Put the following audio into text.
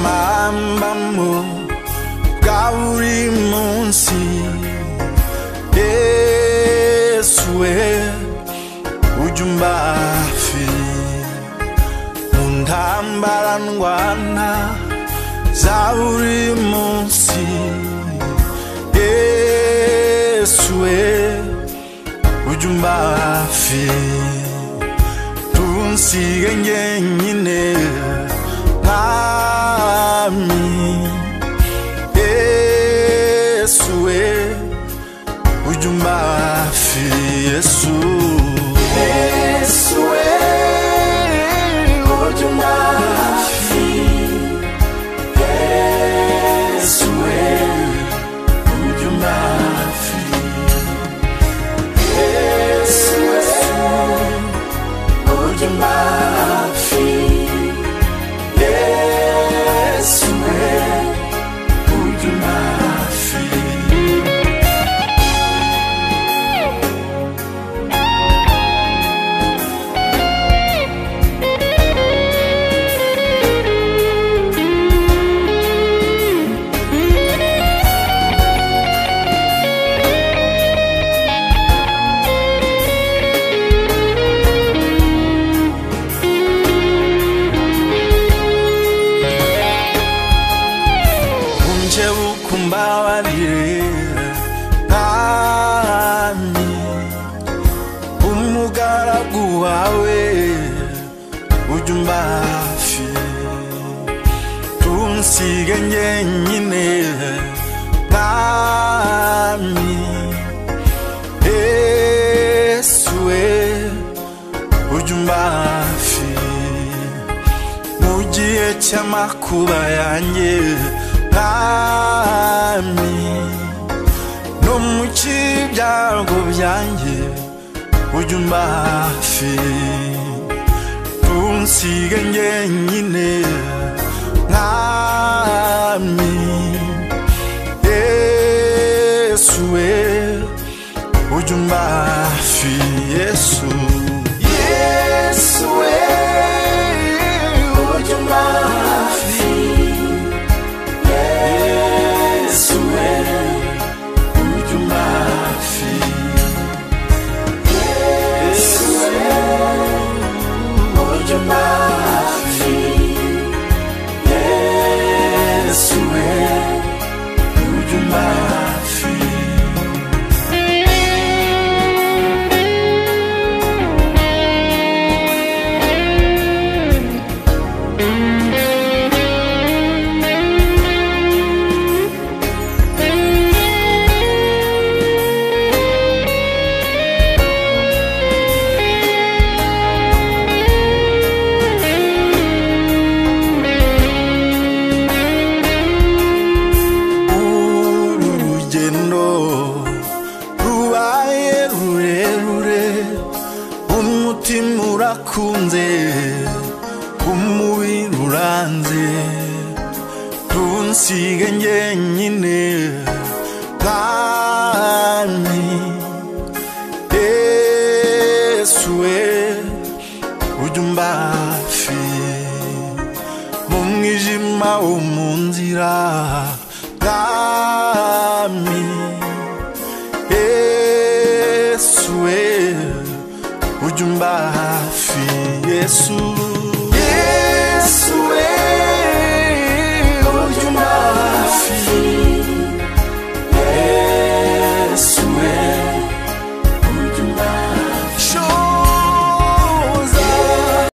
mamba mu bwa buri munsi yesu we ujya umbafi mu ntambara ndwana za buri munsi yesu we ujya umbafi tunsiga njyenyine mwami yesu we ujya umbafi yesu yesu we ujya umbafi yesu we ujya umbafi yesu we ujya umbafi yesu we ujya umbafi unje ukumbabarire nkami umugaragu wawe ujya umbafi tunsige njyenyine nkami yesu we ujya umbafi mu gihe cy'amakuba yanjye mwami no mu kibyago byanjye ujya umbafi tunsige njyenyine mwami yesu we ujya umbafi yesu yesu we ujya umbafi yesu we ujya umbafi yesu we ujya umbafi yesu we ujya umbafi urugendo rubaye rurerure umutima urakunze umubiri uranze tunsige njyenyine mwami yesu we ujya umbafi mu mwijima wo mu nzira bwami yesu we ujya umbafi yesu